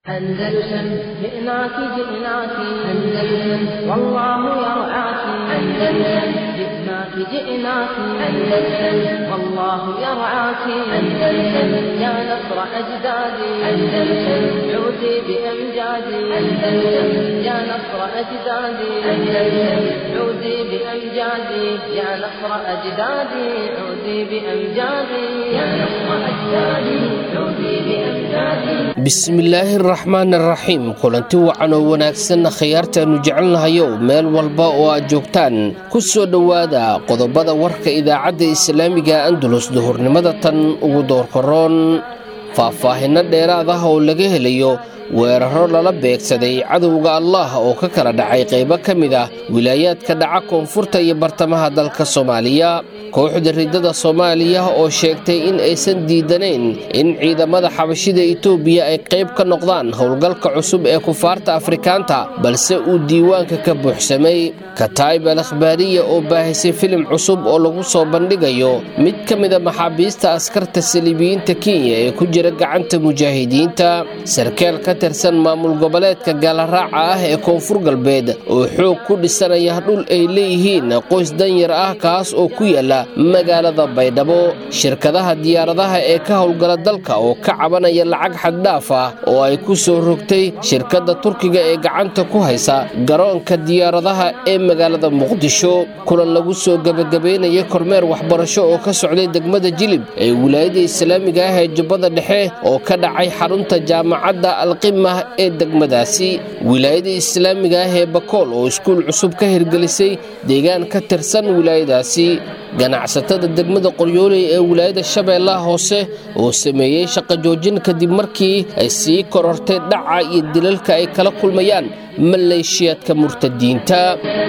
أندلسن جئناك جئناك أندلسن والله يرعاك أندلسن جئناك جئناك أندلسن والله يرعاك أندلسن يا نصر أجدادي أندلسن عودي بأمجادي أندلسن يا نصر أجدادي أندلسن عودي بأمجادي يا نصر أجدادي عودي بأمجادي يا نصر أجدادي عودي بأمجادي bismillaahi araxmaan araxiim kulanti wacan oo wanaagsanna khiyaartaannu jecelnahayow meel walba oo aad joogtaan ku soo dhowaada qodobada warka idaacadda islaamiga andulus duhurnimada tan ugu doorkaroon faahfaahinno dheeraad ah oo laga helayo weeraro lala beegsaday cadowga allah oo ka kala dhacay qaybo ka mid ah wilaayaadka dhaca koonfurta iyo bartamaha dalka soomaaliya kooxda riddada soomaaliya oo sheegtay in aysan diidanayn in ciidamada xabashida itoobiya ay qayb ka noqdaan howlgalka cusub ee kufaarta afrikaanta balse uu diiwaanka ka buuxsamay kataib al akhbaariya oo baahisay filim cusub oo lagu soo bandhigayo mid ka mida maxaabiista askarta saliibiyiinta kenya ee ku jira gacanta mujaahidiinta sarkaal ka tirsan maamul goboleedka gaalaraaca ah ee koonfur galbeed oo xoog ku dhisanaya dhul ay leeyihiin qoys danyar ah kaas oo ku yaala magaalada baydhabo shirkadaha diyaaradaha ee ka howlgala dalka oo ka cabanaya lacag xaddhaaf ah oo ay ku soo rogtay shirkadda turkiga ee gacanta ku haysa garoonka diyaaradaha ee magaalada muqdisho kulan lagu soo gebagabaynaya kormeer waxbarasho oo ka socday degmada jilib ee wilaayada islaamiga ah ee jubbada dhexe oo ka dhacay xarunta jaamacadda alqimah ee degmadaasi wilaayada islaamiga ah ee bakool oo iskuul cusub ka hirgelisay deegaan ka tirsan wilaayadaasi ganacsatada degmada qoryooley ee wilaayada shabeellaha hoose oo sameeyey shaqo joojin kadib markii ay sii korortay dhaca iyo dilalka ay kala kulmayaan maleeshiyaadka murtadiinta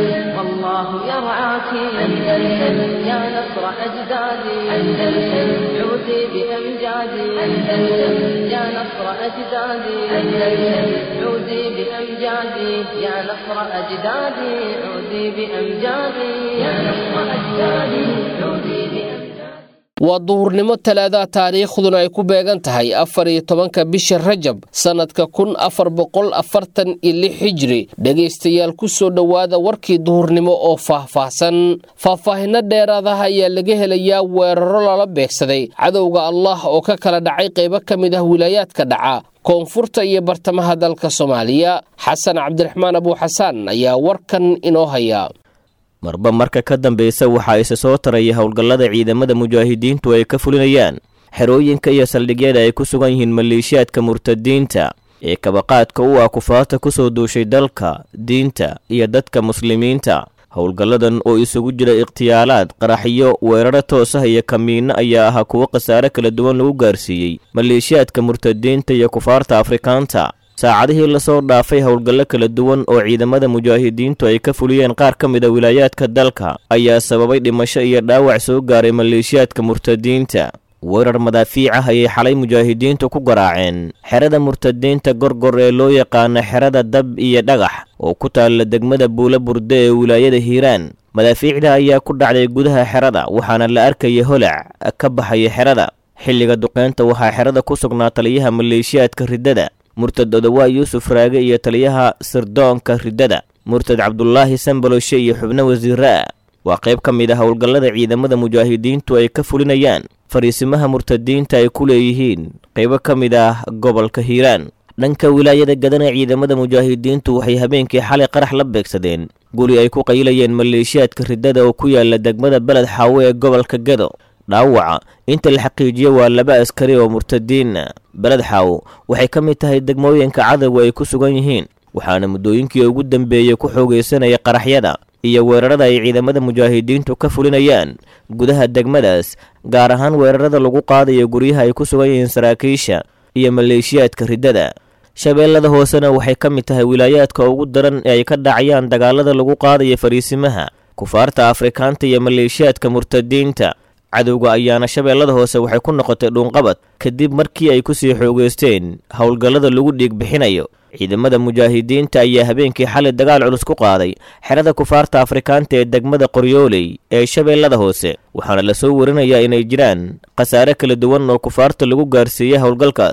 والله يرعاك أندلسن يا نصر أجدادي أندلسن عودي بأمجادي أندلسن يا نصر أجدادي أندلسن عودي بأمجادي يا نصر أجدادي عودي بأمجادي يا نصر أجدادي عودي بأمجادي waa duhurnimo talaadaha taariikhduna ay ku beegan tahay afar iyo tobanka bisha rajab sannadka kun afar boqol afartan iyo lix xijri dhegaystayaal ku soo dhowaada warkii duhurnimo oo faahfaahsan faahfaahinno dheeraadaha ayaa laga helayaa weeraro lala beegsaday cadowga allah oo ka kala dhacay qaybo ka mid ah wilaayaadka dhaca koonfurta iyo bartamaha dalka soomaaliya xasan cabdiraxmaan abuuxasaan ayaa warkan inoo haya marba marka ka dambeysa waxaa isa soo taraya howlgallada ciidamada mujaahidiintu ay ka fulinayaan xerooyinka iyo saldhigyada ay ku sugan yihiin maleeshiyaadka murtadiinta ee kabaqaadka u ah kufaarta ku soo duushay dalka diinta iyo dadka muslimiinta howlgalladan oo isugu jira ikhtiyaalaad qaraxyo weeraro toos ah iyo kamiinno ayaa ahaa kuwo khasaare kala duwan lagu gaarsiiyey maleeshiyaadka murtadiinta iyo kufaarta afrikaanta saacadihii lasoo dhaafay howlgallo kala duwan oo ciidamada mujaahidiintu ay ka fuliyeen qaar ka mid a wilaayaadka dalka ayaa sababay dhimasho iyo dhaawac soo gaaray maleeshiyaadka murtadiinta weerar madaafiic ah ayay xalay mujaahidiintu ku garaaceen xerada murtadiinta gorgor ee loo yaqaana xerada dab iyo dhagax oo ku taalla degmada buula burde ee wilaayada hiiraan madaafiicda ayaa ku dhacday gudaha xerada waxaana la arkaya holac ka baxaya xerada xilliga duqeynta waxaa xerada ku sugnaa taliyaha maleeshiyaadka riddada murtad odawaa yuusuf raage iyo taliyaha sirdoonka riddada murtad cabdulaahi sambaloshe iyo xubno wasiiraa waa qayb ka mid ah howlgallada ciidamada mujaahidiintu ay ka fulinayaan fariisimaha murtadiinta ay ku leeyihiin qaybo ka mid ah gobolka hiiraan dhanka wilaayada gadana ciidamada mujaahidiintu waxay habeenkii xalay qarax la beegsadeen guri ay ku qaylayeen maleeshiyaadka riddada oo ku yaala degmada beled xaawe ee gobolka gado dhaawaca inta la xaqiijiyo waa laba askari oo murtadiina beled xaawo waxay ka mid tahay degmooyinka cadowga ay ku sugan yihiin waxaana muddooyinkii ugu dambeeyey ku xoogaysanaya qaraxyada iyo weerarada ay ciidamada mujaahidiintu ka fulinayaan gudaha degmadaas gaar ahaan weerarada lagu qaadayo guryaha ay ku sugan yihiin saraakiisha iyo maleeshiyaadka riddada shabeellada hoosena waxay ka mid tahay wilaayaadka ugu daran ee ay ka dhacayaan dagaalada lagu qaadayo fariisimaha kufaarta afrikaanta iyo maleeshiyaadka murtadiinta cadowga ayaana shabeellada hoose waxay ku noqotay dhuunqabad kadib markii ay ku sii xoogeysteen howlgallada lagu dhiig bixinayo ciidamada mujaahidiinta ayaa habeenkii xalay dagaal culus ku qaaday xerada kufaarta afrikaanta ee degmada qoryooley ee shabeellada hoose waxaana lasoo warinayaa inay jiraan khasaare kala duwan oo kufaarta lagu gaarsiiyey howlgalkaas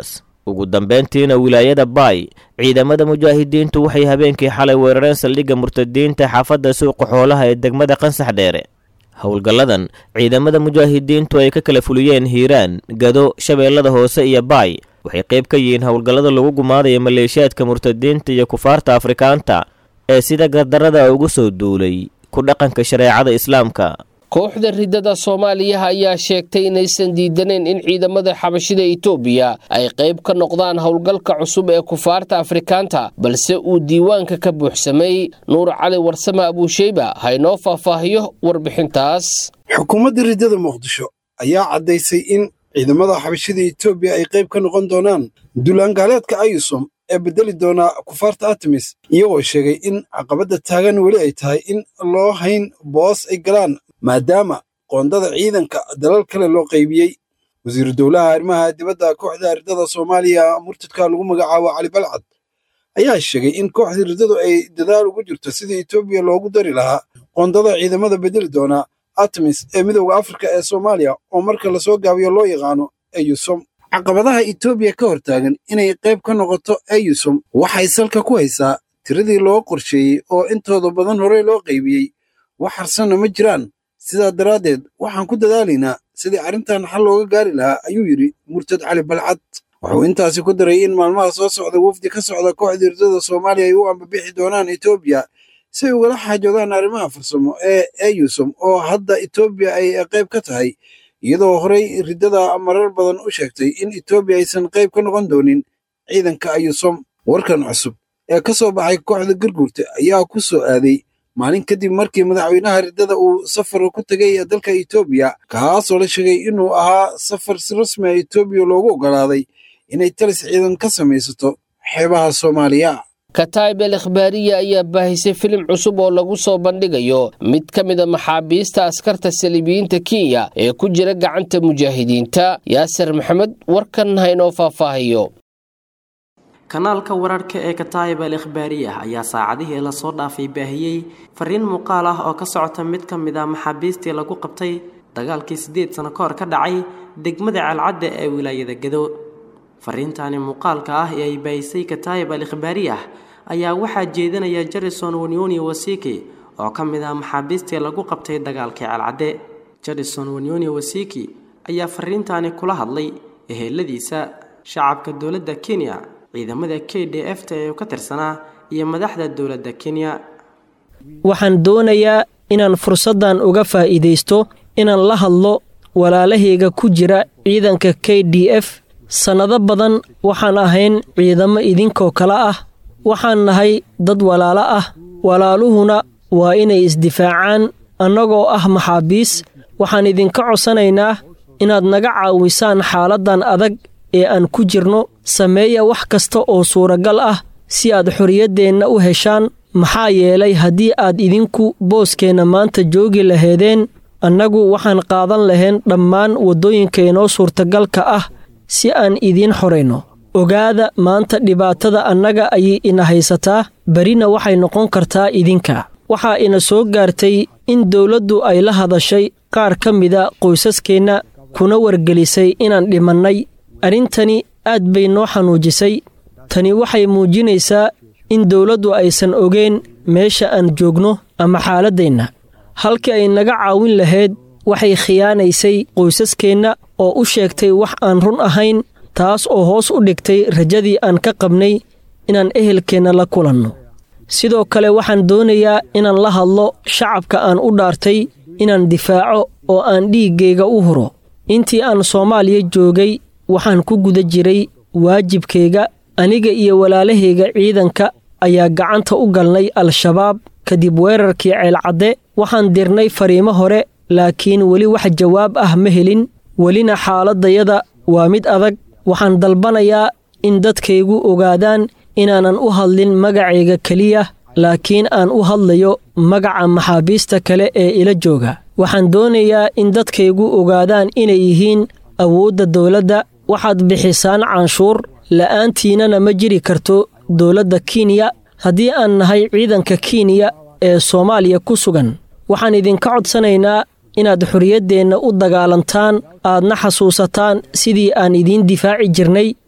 ugu dambeyntiina wilaayada baay ciidamada mujaahidiintu waxay habeenkii xalay weerareen saldhigga murtadiinta xaafadda suuqa xoolaha ee degmada qansax dheere howlgalladan ciidamada mujaahidiintu ay ka kala fuliyeen hiiraan gado shabeellada hoose iyo baay waxay qayb ka yihiin howlgallada lagu gumaadaya maleeshiyaadka murtadiinta iyo kufaarta afrikaanta ee sida gardarrada ugu soo duulay ku dhaqanka shareecada islaamka kooxda riddada soomaaliya ayaa sheegtay inaysan diidaneen in ciidamada xabashida itoobiya ay qayb ka noqdaan howlgalka cusub ee kufaarta afrikaanta balse uu diiwaanka ka buuxsamay nuur cali warsame abuusheyba haynoo faahfaahiyo warbixintaas xukuumadda riddada muqdisho ayaa caddaysay in ciidamada xabashida itoobiya ay qayb ka noqon doonaan duulaangaaleedka ayusom ee beddeli doona kufaarta artemis iyagoo sheegay in caqabadda taagan weli ay tahay in loo hayn boos ay galaan maadaama qoondada ciidanka dalal kale loo qaybiyey wasiiru dowlaha arrimaha dibadda kooxda riddada soomaaliya murtadka lagu magacaabo cali balcad ayaa sheegay in kooxda riddadu ay dadaal ugu jirto sidii etoobiya loogu dari lahaa qoondada ciidamada bedeli doona artemis ee midowda afrika ee soomaaliya oo marka lasoo gaabiyo loo yaqaano eyusom caqabadaha etoobiya ka hortaagan inay qayb ka noqoto eyusom waxay salka ku haysaa tiradii loo qorsheeyey oo intooda badan horey loo qaybiyey wax harsanna ma jiraan sidaa daraaddeed waxaan ku dadaalaynaa sidii arrintan xal looga gaari lahaa ayuu yidhi murtad cali balcad wuxuu intaasi ku daray in maalmaha soo socda wafdi ka socda kooxda riddada soomaaliya ay u ambabixi doonaan etoobiya si ay ugala xaajoodaan arrimaha farsamo ee eyusom oo hadda etoobiya ay qayb ka tahay iyadoo horey riddada marar badan u sheegtay in etoobiya aysan qayb ka noqon doonin ciidanka ayusom warkan cusub ee ka soo baxay kooxda garguurta ayaa ku soo aaday maalin kadib markii madaxweynaha riddada uu safar ku tegay dalka etoobiya kaasoo la sheegay inuu ahaa safar si rasmi a etoobiya loogu oggolaaday inay talis ciidan ka samaysato xeebaha soomaaliya kataib el ikhbaariya ayaa baahisay filim cusub oo lagu soo bandhigayo mid ka mid a maxaabiista askarta saliibiyiinta kenya ee ku jira gacanta mujaahidiinta yaasir maxamed warkan haynoo faahfaahiyo kanaalka wararka ee kataayib al ikhbaariyah ayaa saacadihii lasoo dhaafay baahiyey fariin muuqaal ah oo ka socota mid ka mid a maxaabiistii lagu qabtay dagaalkii siddeed sano ka hor ka dhacay degmada calcadda ee wilaayada gado fariintaani muuqaalka ah ee ay baahisay kataayib al ikhbaariyah ayaa waxaa jeedinaya jarison wanyoni wasiki oo ka mid ah maxaabiistii lagu qabtay dagaalkii calcadde jarison wanyoni wasiki ayaa fariintaani kula hadlay eheladiisa shacabka dowladda kenya ciidamada k d f ta ee ka tirsanaa iyo madaxda dowladda kenya waxaan doonayaa inaan fursaddan uga faa'iidaysto inaan la hadlo walaalahayga ku jira ciidanka k d f sannado badan waxaan ahayn ciidamo idinkoo kale ah waxaan nahay dad walaalo ah walaaluhuna waa inay isdifaacaan annagoo ah maxaabiis waxaan idinka codsanaynaa inaad naga caawisaan xaaladdan adag ee aan ku jirno sameeya wax kasta oo suuragal ah si aad xorriyaddeenna u heshaan maxaa yeelay haddii aad idinku booskeenna maanta joogi laheedeen annagu waxaan qaadan lahayn dhammaan waddooyinkainoo suurtagalka ah si aan idiin xorayno ogaada maanta dhibaatada annaga ayay ina haysataa berina waxay noqon kartaa idinka waxaa ina soo gaartay in dowladdu ay la hadashay qaar ka mida qoysaskeenna kuna wargelisay inaan dhimannay arrintani aad bay noo xanuujisay tani waxay muujinaysaa in dowladdu aysan ogeen meesha aan joogno ama xaaladdeenna halkii ay naga caawin lahayd waxay khiyaanaysay qoysaskeenna oo u sheegtay wax aan run ahayn taas oo hoos u dhigtay rajadii aan ka qabnay inaan ehelkeenna la kulanno sidoo kale waxaan doonayaa inaan la hadlo shacabka aan u dhaartay inaan difaaco oo aan dhiiggayga u huro intii aan soomaaliya joogay waxaan ku guda jiray waajibkayga aniga iyo walaalahayga ciidanka ayaa gacanta u galnay al-shabaab kadib weerarkii ceelcadde waxaan dirnay fariimo hore laakiin weli wax jawaab ah ma helin welina xaaladdayada waa mid adag waxaan dalbanayaa in dadkaygu ogaadaan inaanan u hadlin magacayga keliya laakiin aan u hadlayo magaca maxaabiista kale ee ila jooga waxaan doonayaa in dadkaygu ogaadaan inay yihiin awoodda dowladda waxaad bixisaan canshuur la'aantiinana ma jiri karto dowladda kenya haddii aan nahay ciidanka kenya ee soomaaliya ku sugan waxaan idinka codsanaynaa inaad xorriyaddeenna u dagaalantaan aadna xasuusataan sidii aan idiin difaaci jirnay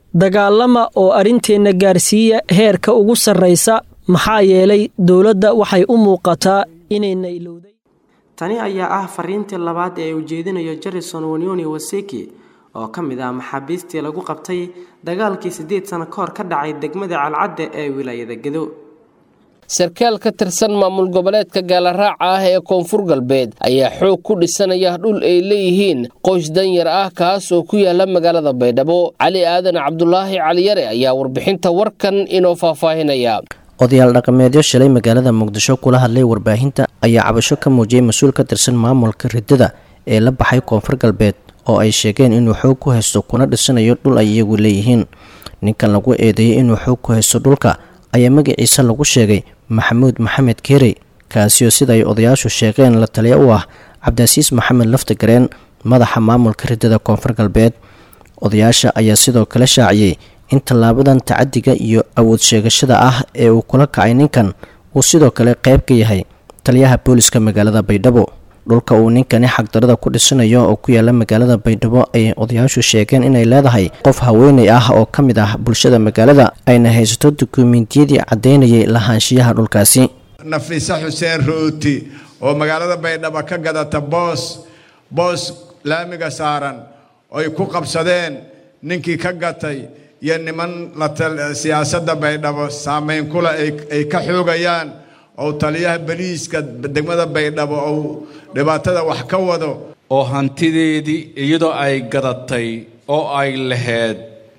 dagaalama oo arrinteenna gaarsiiya heerka ugu sarraysa maxaa yeelay dowladda waxay u muuqataa inayna ilowday tani ayaa ah fariintii labaad ee uu jeedinayo jarison wanyoni waseki oo ka mid ah maxaabiistii lagu qabtay dagaalkii siddeed sano ka hor ka dhacay degmada calcadde ee wilaayada gedo sarkaal ka tirsan maamul goboleedka gaalaraaca ah ee koonfur galbeed ayaa xoog ku dhisanaya dhul ay leeyihiin qoys danyar ah kaas oo ku yaala magaalada baydhabo cali aadan cabdulaahi caliyare ayaa warbixinta warkan inoo faahfaahinaya odayaal dhaqameedyo shalay magaalada muqdisho kula hadlay warbaahinta ayaa cabasho ka muujiyey mas-uul ka tirsan maamulka ridada ee la baxay koonfur galbeed oo ay sheegeen inuu xoog ku haysto kuna dhisanayo dhul ay iyagu leeyihiin ninkan lagu eedeeyey inuu xoog ku haysto dhulka ayaa magaciisa lagu sheegay maxamuud maxamed keerey kaasioo sida ay odayaashu sheegeen la taliya u ah cabdicasiis maxamed laftagareen madaxa maamulka ridada koonfur galbeed odayaasha ayaa sidoo kale shaaciyey in tallaabadan tacadiga iyo awood sheegashada ah ee uu kula kacay ninkan uu sidoo kale qayb ka yahay taliyaha booliska magaalada baydhabo dhulka uu ninkani xagdarada ku dhisanayo oo ku yaala magaalada baydhabo ayay odayaashu sheegeen inay leedahay qof haweeney ah oo ka mid ah bulshada magaalada ayna haysato dukumentiyadii caddaynayay lahaanshiyaha dhulkaasi nafiise xuseen rooti oo magaalada baydhabo ka gadata boos boos laamiga saaran oy ku qabsadeen ninkii ka gatay iyo niman siyaasadda baydhabo saameyn kule ay ka xoogayaan ou taliyaha baliiska degmada baydhabo ou dhibaatada wax ka wado oo hantideedii iyadoo ay gadatay oo ay lahayd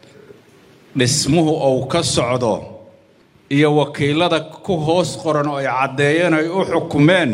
dhismuhu uu ka socdo iyo wakiilada ku hoos qoran oo ay caddeeyeen ay u xukumeen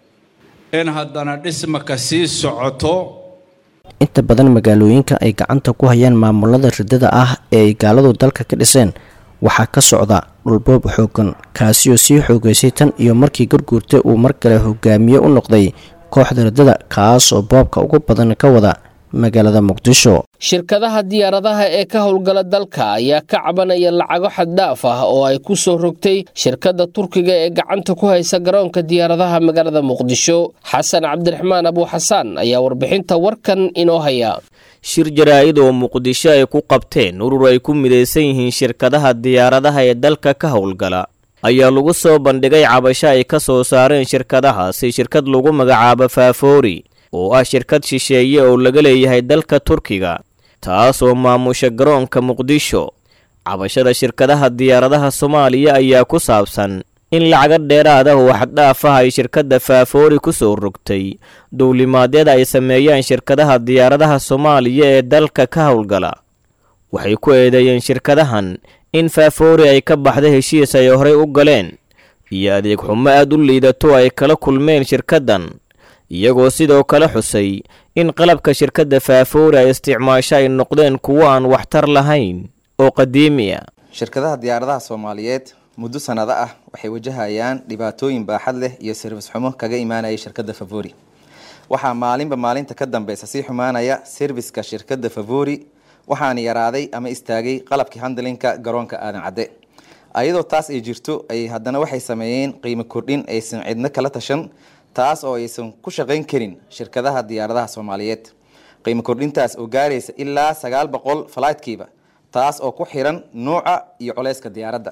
in haddana dhismaka sii socoto inta badan magaalooyinka ay gacanta ku hayaan maamulada ridada ah ee ay gaaladu dalka ka dhiseen waxaa ka socda dhulboob xoogan kaasioo sii xoogaysay tan iyo markii garguurta uu mar kale hogaamiye u noqday kooxda ridada kaas oo boobka ugu badan ka wada magaalada muqdisho shirkadaha diyaaradaha ee ka howlgala dalka ayaa ka cabanaya lacago xaddhaaf ah oo ay ku soo rogtay shirkadda turkiga ee gacanta ku haysa garoonka diyaaradaha magaalada muqdisho xasan cabdiraxmaan abuuxasaan ayaa warbixinta warkan inoo haya shir jaraa'id oo muqdisho ay ku qabteen urur ay ku midaysan yihiin shirkadaha diyaaradaha ee dalka ka howlgala ayaa lagu soo bandhigay cabasho ay ka soo saareen shirkadahaasi shirkad lagu magacaabo faafoori oo ah shirkad shisheeye oo laga leeyahay dalka turkiga taas oo maamusha garoonka muqdisho cabashada shirkadaha diyaaradaha soomaaliya ayaa ku saabsan in lacaga dheeraad ah oo xaddhaaf ah ay shirkadda faafoori ku soo rogtay dowlimaadyada ay sameeyaan shirkadaha diyaaradaha soomaaliya ee dalka ka howlgala waxay ku eedeeyeen shirkadahan in faafoori ay ka baxda heshiis ay horey u galeen iyo adeeg xumo aad u liidato ay kala kulmeen shirkaddan iyagoo sidoo kale xusay in qalabka shirkadda faafoori ay isticmaasho ay noqdeen kuwo aan waxtar lahayn oo qadiimi ah shirkadaha diyaaradaha soomaaliyeed muddo sanado ah waxay wajahayaan dhibaatooyin baaxad leh iyo sirfis xumo kaga imaanaya shirkadda favori waxaa maalinba maalinta ka dambeysa sii xumaanaya serviska shirkadda favori waxaana yaraaday ama istaagay qalabkii handlinka garoonka aadan cadde ayadoo taas ay jirto ay haddana waxay sameeyeen qiimo kordhin aysan cidno kala tashan taas oo aysan ku shaqayn karin shirkadaha diyaaradaha soomaaliyeed qiimo kordhintaas oo gaaraysa ilaa sagaal boqol falaydkiiba taas oo ku xiran nuuca iyo culeyska diyaaradda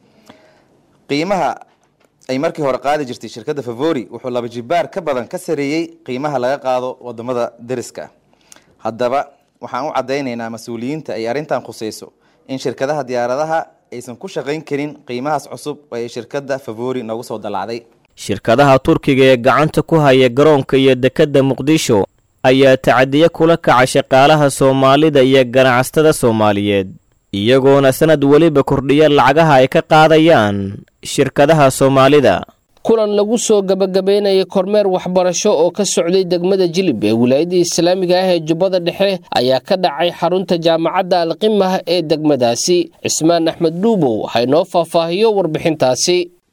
qiimaha ay markii hore qaadi jirtay shirkadda favori wuxuu laba jibaar ka badan ka sareeyey qiimaha laga qaado wadamada dariska haddaba waxaan u caddaynaynaa mas-uuliyiinta ay arrintan khuseyso in shirkadaha diyaaradaha aysan ku shaqayn karin qiimahaas cusub oo ay shirkadda favori noogu soo dallacday shirkadaha turkiga ee gacanta ku haya garoonka iyo dekedda muqdisho ayaa tacadiyo kula kaca shaqaalaha soomaalida iyo ganacsatada soomaaliyeed iyagoona sanad weliba kordhiya lacagaha ay ka qaadayaan shirkadaha soomaalida kulan lagu soo gabagabeynayay kormeer waxbarasho oo ka socday degmada jilib ee wilaayadda islaamiga ah ee jubbada dhexe ayaa ka dhacay xarunta jaamacadda alqimah ee degmadaasi cismaan axmed dhuubow haynoo faahfaahiyo warbixintaasi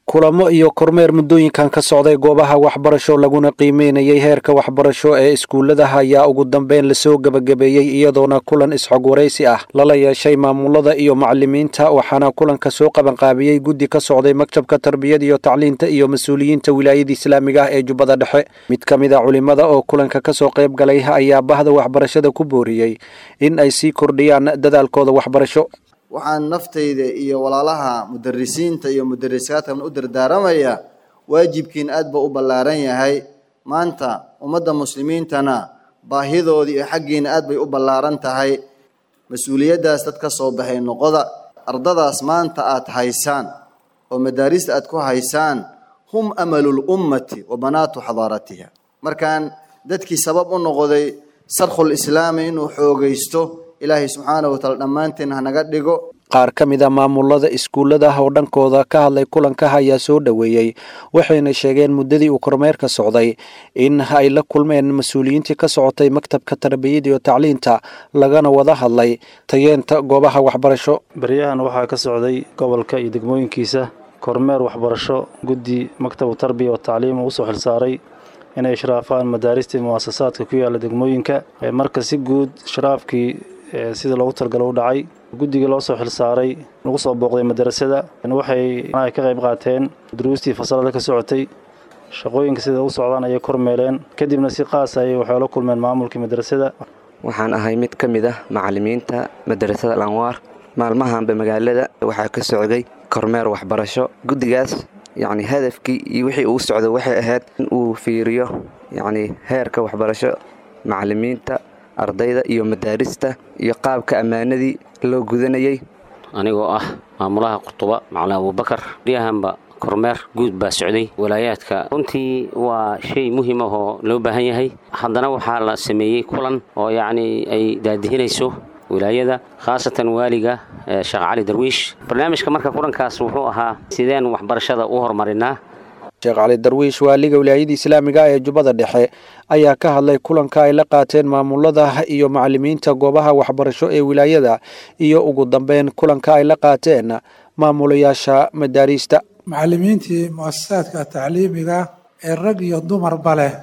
kulamo iyo kormeer muddooyinkan ka socday goobaha waxbarasho laguna qiimeynayay heerka waxbarasho ee iskuulladaha ayaa ugu dambeyn lasoo gebagabeeyey iyadoona kulan isxog waraysi ah lala yeeshay maamulada iyo macalimiinta waxaana kulanka soo qabanqaabiyey guddi ka socday maktabka tarbiyada iyo tacliinta iyo mas-uuliyiinta wilaayada islaamiga ah ee jubbada dhexe mid ka mid a culimada oo kulanka kasoo qayb galay ayaa bahda waxbarashada ku booriyey in ay sii kordhiyaan dadaalkooda waxbarasho waxaan naftayda iyo walaalaha mudarisiinta iyo mudarisaadkan u dardaaramayaa waajibkiin aad buu u ballaaran yahay maanta ummadda muslimiintana baahidoodii iyo xaggiina aad bay u ballaaran tahay mas-uuliyaddaas dad ka soo baxay noqoda ardadaas maanta aad haysaan oo madaarista aad ku haysaan hum amalul ummati wa banaatu xadaaratiha markaan dadkii sabab u noqday sarkhul islaami inuu xoogaysto ilaahay subxaana wataala dhammaanteen hanaga dhigo qaar ka mid a maamulada iskuullada oo dhankooda ka hadlay kulanka ayaa soo dhoweeyey waxayna sheegeen muddadii uu kormeerka socday in ay la kulmeen mas-uuliyiintii ka socotay maktabka tarbiyada iyo tacliinta lagana wada hadlay tayeenta goobaha waxbarasho baryahan waxaa ka socday gobolka iyo degmooyinkiisa kormeer waxbarasho guddi maktabu tarbiya wa tacliim uu usoo xilsaaray inay ishraafaan madaaristii mu'asasaadka ku yaala degmooyinka marka si guud sharaafkii sida loogu talgalo u dhacay guddigii loo soo xilsaaray lagu soo booqday madarasada waxay ay ka qayb qaateen duruustii fasalada ka socotay shaqooyinka sida u socdaan ayay kormeeleen kadibna si qaas ayay waxay la kulmeen maamulkii madrasada waxaan ahay mid ka mid ah macalimiinta madarasada alanwaar maalmahanba magaalada waxaa ka socday kormeer waxbarasho guddigaas yacni hadafkii iyo wixii uu socdo waxay ahayd in uu fiiriyo yacni heerka waxbarasho macalimiinta ardayda iyo madaarista iyo qaabka ammaanadii loo gudanayay anigoo ah maamulaha qutuba macalin abuubakar riyahanba kormeer guud baa socday walaayaadka runtii waa shay muhiim ah oo loo baahan yahay haddana waxaa la sameeyey kulan oo yacni ay daadihinayso wilaayada khaasatan waaliga sheekh cali darwiish barnaamijka marka kulankaas wuxuu ahaa sideen waxbarashada u horumarinaa sheekh cali darwiish waaliga wilaayada islaamiga ee jubbada dhexe ayaa ka hadlay kulanka ay la qaateen maamulada iyo macalimiinta goobaha waxbarasho ee wilaayada iyo ugu dambeyn kulanka ay la qaateen maamulayaasha madaariista macalimiintii mu'asasaadka tacliimiga ee rag iyo dumarba leh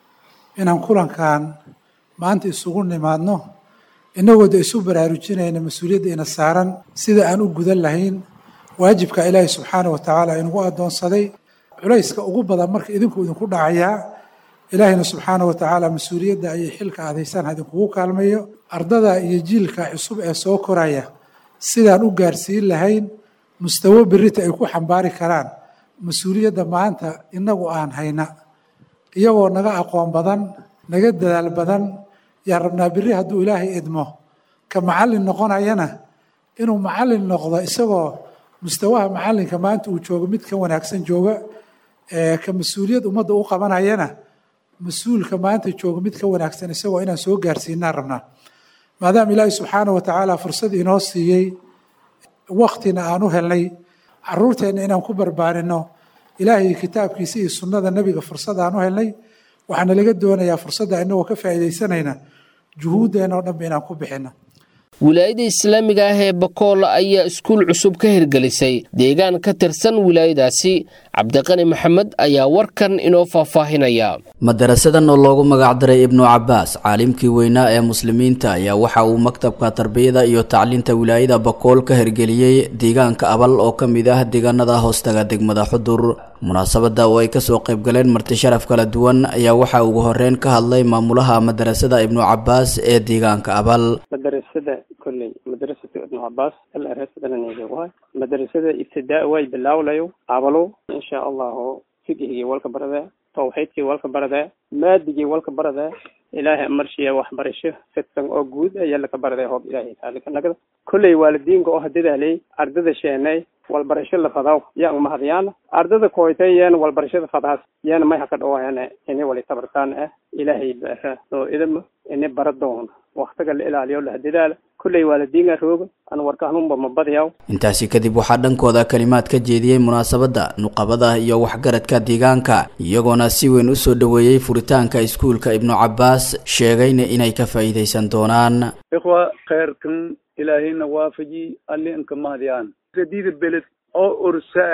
inaan kulankan maanta isugu nimaadno innagoo da isu baraarujinayna mas-uuliyadda ina saaran sida aan u gudan lahayn waajibka ilaahay subxaana wa tacaala inugu addoonsaday culayska ugu badan marka idinku idinku dhacayaa ilaahayna subxaana wa tacaala mas-uuliyadda ayay xilka aadaysaan idinkugu kaalmayo ardada iyo jiilka cusub ee soo koraya sidaan u gaarsiin lahayn mustawo berita ay ku xambaari karaan mas-uuliyadda maanta innagu aan hayna iyagoo naga aqoon badan naga dadaal badan yaa rabnaa berri hadduu ilaahay idmo ka macallin noqonayana inuu macallin noqdo isagoo mustawaha macallinka maanta uu joogo mid ka wanaagsan jooga ka mas-uuliyad ummadda u qabanayana mas-uulka maanta jooga mid ka wanaagsan isagoo inaan soo gaarsiinaan rabnaa maadaama ilaahay subxaana wa tacaala fursad inoo siiyey waktina aan u helnay caruurteenna inaan ku barbaarinno ilaahay kitaabkiisa iyo sunnada nebiga fursad aan u helnay waxaana laga doonayaa fursadda inagoo ka faa'iidaysanayna juhuuddeenna oo dhanba inaan ku bixinno wilaayada islaamiga ah ee bakool ayaa iskuul cusub ka hirgelisay deegaan ka tirsan wilaayadaasi cabdiqani maxamed ayaa warkan inoo faahfaahinaya madarasadan oo loogu magacdaray ibnu cabaas caalimkii weynaa ee muslimiinta ayaa waxa uu maktabka tarbiyada iyo tacliinta wilaayada bakool ka hirgeliyey deegaanka abal oo ka mid ah deegaanada hoostaga degmada xudur munaasabada oo ay kasoo qaybgaleen marti sharaf kala duwan ayaa waxaa ugu horeyn ka hadlay maamulaha madarasada ibnu cabaas ee deegaanka abal madarasada kolley madarasada ibnu cabaas alrsadananeegawahay madarasada ibtidaa way bilaawlayo abalo insha allahu fiqhigii walka barada tawxiidkii walka barada maadigii walka barada ilaahay marshiya waxbarasho fidsan oo guud ayaa laka baraday hoob ilaahay taalikanaga kolley waalidiinka oo hadadaaley ardada sheenay walbarasho la fadaw yaa umahadyaana ardada koytay yaan walbarashada fadaas yaana may haka dhawaayana ini wali tabartaan ah ilaahay baara oo idama ini bara doona waktiga la ilaaliyo la hadadaala kolley waalidiinka rooga an warkahnunba mabadyaw intaasi kadib waxaa dhankooda kalimaad ka jeediyey munaasabadda nuqabada iyo waxgaradka deegaanka iyagoona si weyn u soo dhoweeyey furitaanka iskuulka ibnu cabaas sheegayna inay ka faa'iidaysan doonaan ikhwa khayrkan ilaahayna waafaji alli inka mahadyaan radida beled oo ursaa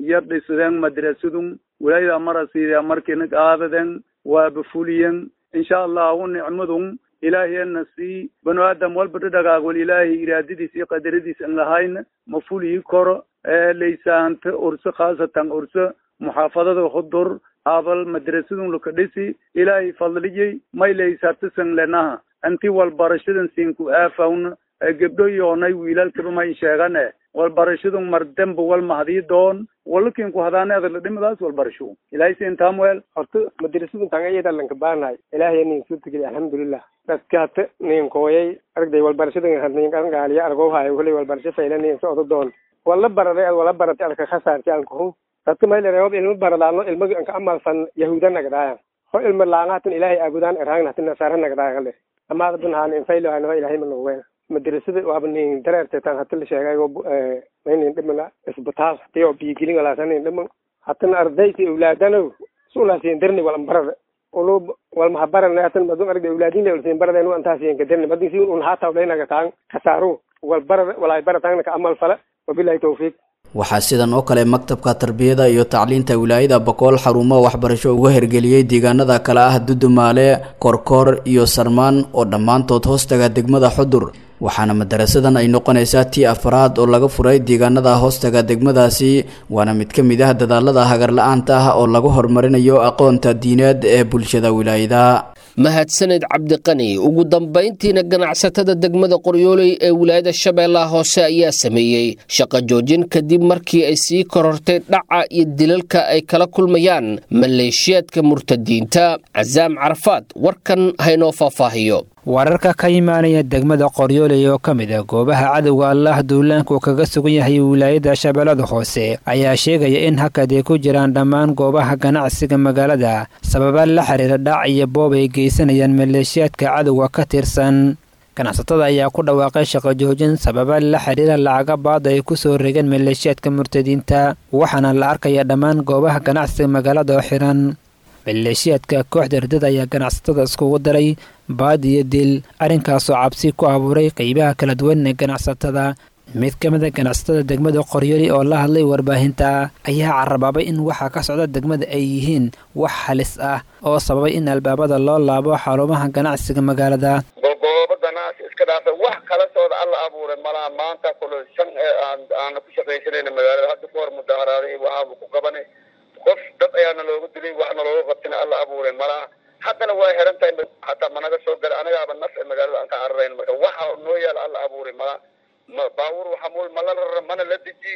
yar dhisideen madrasadun wilaayada marasiida markina qaadaden waaba fuliyen insha allahu nicmadun ilaahiyana sii banu aadam walba dhadhagaagol ilaahay iraadadiis iyo qadaradiis an lahayna ma fuliyi koro laysaanta urso khaasatan urso muxaafadada hudur abal madrasadun laka dhisi ilaahay fadliyey may laysartasan lenaha anti walbarashadan sinku aafawna gebdho yoonay wiilalkaba may sheegane walbarashadun mardamba wal mahadii doon walakinku hadaane adala dhimadaas walbarasho ilaahay siin taamweel horta madrasadun tangayada lanka baanahay ilaahay nin suurtageli alxamdulilah dadkaata nin kooyay aragday walbarashadan nin qarangaaliya argow hayo koley walbarasho fayla nin socdo doon wala baraday ad wala baratay alka khasaarti aan kuhu dadka maylereob ilmo baradaano ilmagi anka amalsan yahuuda nagdaayan ho ilmo laangahatan ilaahay aabudaan erhaang hatan nasaara nagdaaya kale amaada bunhaan infaylo hanaho ilaahay manogween madrasada waaba nin dareerteetaan hata la sheegaygo maynin dhimana isbitaal hatiyo biyigelin walaasanin dhiman hatana ardaysi awlaadano sulaasiin darni walan barada ulu walmahabarana hatan madun aragda awlaadin ulsiin barada nu antaasiin kadarni madin si un hata ulaynaga taan kasaaru walbarada walaay barataangna ka amal fala wabilahi tawfiiq waxaa sidan oo kale maktabka tarbiyada iyo tacliinta wilaayada boqol xarumo waxbarasho uga hergeliyey deegaanada kale ah dudumaale korkoor iyo sarmaan oo dhammaantood hoostaga degmada xudur waxaana madarasadan ay noqonaysaa tii afraad oo laga furay deegaanada hoostaga degmadaasi waana mid ka mid ah dadaalada hagarla-aanta ah oo lagu horumarinayo aqoonta diineed ee bulshada wilaayada mahadsaned cabdiqani ugu dambayntiina ganacsatada degmada qoryooley ee wilaayada shabeellaha hoose ayaa sameeyey shaqo joojin kadib markii ay sii korortay dhaca iyo dilalka ay kala kulmayaan maleeshiyaadka murtadiinta casaam carafaad warkan haynoo faahfaahiyo wararka ka imaanaya degmada qoryooley oo ka mid ah goobaha cadowga allaah duulaanku kaga sugan yahay wilaayada shabeellada hoose ayaa sheegaya in hakad ay ku jiraan dhammaan goobaha ganacsiga magaalada sababa la xiriira dhac iyo boob ay geysanayaan maleeshiyaadka cadowga ka tirsan ganacsatada ayaa ku dhawaaqay shaqo joojin sababa la xiriira lacaga baada ay ku soo regeen maleeshiyaadka murtadiinta waxaana la arkaya dhammaan goobaha ganacsiga magaalada oo xiran maleeshiyaadka kooxda ardada ayaa ganacsatada iskugu daray baad iyo dil arrinkaasoo cabsi ku abuuray qeybaha kala duwan ee ganacsatada mid ka mid a ganacsatada degmada qoryoli oo la hadlay warbaahinta ayaa carabaabay in waxa ka socda degmada ay yihiin wax halis ah oo sababay in albaabada loo laabo xarumaha ganacsiga magaalada goobo ganacsi iska dhaafay wax kala sooda alla abuuray malaha maanta kule shan aana ku shaqaysanayna magaalada hadda ka hor mudaharaaday waxaaba ku qabanay qof dad ayaana looga dilay waxna looga qabtina alla abuuray malaha haddana way xiran tahay hataa managa soo gala anagaaba naf ee magaalada aan ka cararayn marka waxa noo yaala alla abuuray malaha baabuur waxa mul mala rara mana la deji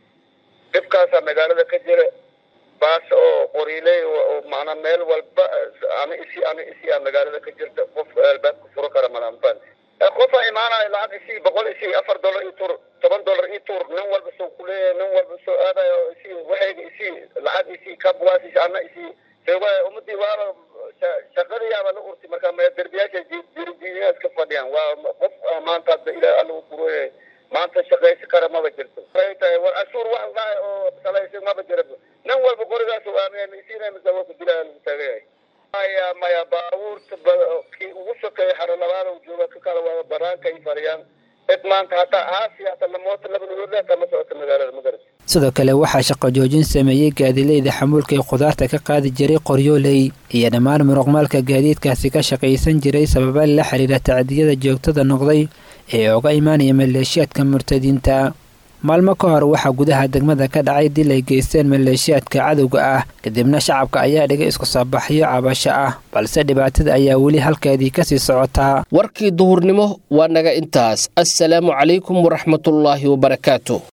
dhibkaasaa magaalada ka jira baas oo qoriiley macnaa meel walba ana isi ana isi a magaalada ka jirta qof albaabka furo kara malaanfan qofa imaanayo lacag isi boqol isi afar dollar i tur toban dollar i tur nin walba soo kuleeyahay nin walba soo aadayo isi waxayga isi lacag isi kabwaas isi ana isi sewa ummadii waaba shaqadii yaaba la urtay marka derbiyaasha jirjiyaas ka fadhiyaan waa qof maanta hadda ilaah alla u kurooyahay maanta shaqaysi kara maba jirto waxay tahay war cashuur wax dhahay oo salaysa maba jira nin walba qorigaas isiinamisa waa ku dilaa lagu taagayahay maya maya baabuurta kii ugu sokeeya xaro labaada jooga ka kala waa banaanka ay fariyaan cid maanta hataa aasi hataa lamoota laba nugoodle hataa ma socota magaalada magaras sidoo kale waxaa shaqo joojin sameeyey gaadileyda xamuulka ee khudaarta ka qaadi jiray qoryooley iyo dhammaan muruqmaalka gaadiidkaasi ka shaqaysan jiray sababa la xiriira tacdiyada joogtada noqday ee uga imaanaya maleeshiyaadka murtadiinta maalmo ka hor waxaa gudaha degmada ka dhacay dil ay geysteen maleeshiyaadka cadowga ah kadibna shacabka ayaa dhigay isku soo baxyo cabasho ah balse dhibaatada ayaa weli halkeedii kasii socotaa warkii duhurnimo waa naga intaas assalaamu calaykum waraxmatullaahi wabarakaatu